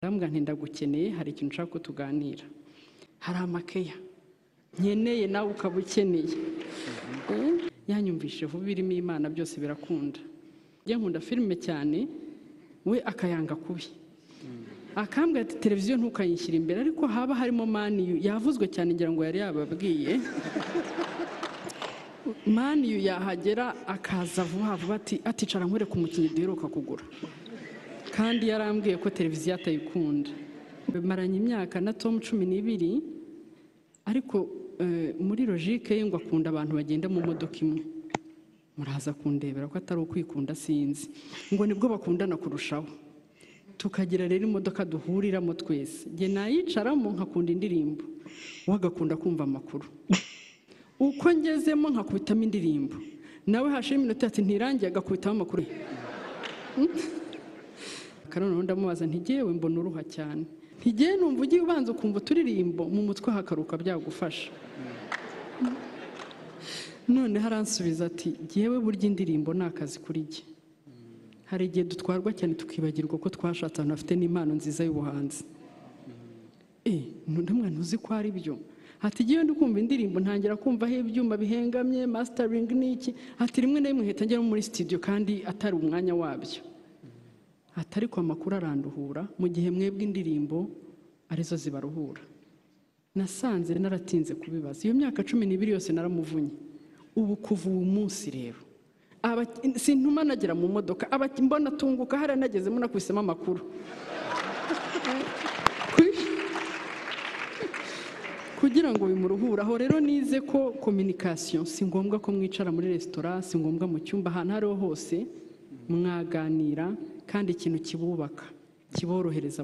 ndamubwira nti ndagukeneye hari ikintu ushaka ko tuganira hari amakeya nkeneye nawe ukaba ukeneye yanyumvishije vuba ibirimo imana byose birakunda njye nkunda filime cyane we akayanga kubi akambwira ati televiziyo ntukayishyire imbere ariko haba harimo maniyu yavuzwe cyane ngira ngo yari yababwiye maniyu yahagera akaza vuba vuba ati aticara nkwereke umukinnyi duheruka kugura kandi yarambwiye ko televiziyo atayikunda maranye imyaka na tom cumi n'ibiri ariko muri logike ye ngo akunda abantu bagenda mu modoka imwe muraza kundebera ko atari ukwikunda sinzi ngo nibwo bakundana kurushaho tukagira rero imodoka duhuriramo twese njye nayicaramo nkakunda indirimbo we agakunda kumva amakuru uko ngezemo nkakubitamo indirimbo nawe hashira iminota ati ntirangiye agakubitamo amakuru noneho ndamubaza ntigewe mbona uruha cyane ntigewe numva ugiye ubanza ukumva uturirimbo mu mutwe hakaruka byagufasha none haransubiza ati ngewe burya indirimbo ni akazi kuri jye hari igihe dutwarwa cyane tukibagirwa ko twashatse ahantu hafite n'impano nziza y'ubuhanzi ndamwana uzi ko ari byo hati ngewe ndi kumva indirimbo ntangira kumvaho ibyuma bihengamye masitaringi n'iki hati rimwe na rimwe hita ngera muri sitidiyo kandi atari umwanya wabyo atari ko amakuru aranduhura mu gihe mwebwe indirimbo arizo zibaruhura nasanze naratinze kubibaza iyo myaka cumi n'ibiri yose naramuvunye ubu kuva uwo munsi rero sintuma nagera mu modoka mbona atunguka hariya nagezemo nakubisemo amakuru kugira ngo bimuruhuraho rero nize ko kominikasiyo si ngombwa ko mwicara muri resitora si ngombwa mu cyumba ahantu aho ariho hose mwaganira kandi ikintu kibubaka kiborohereza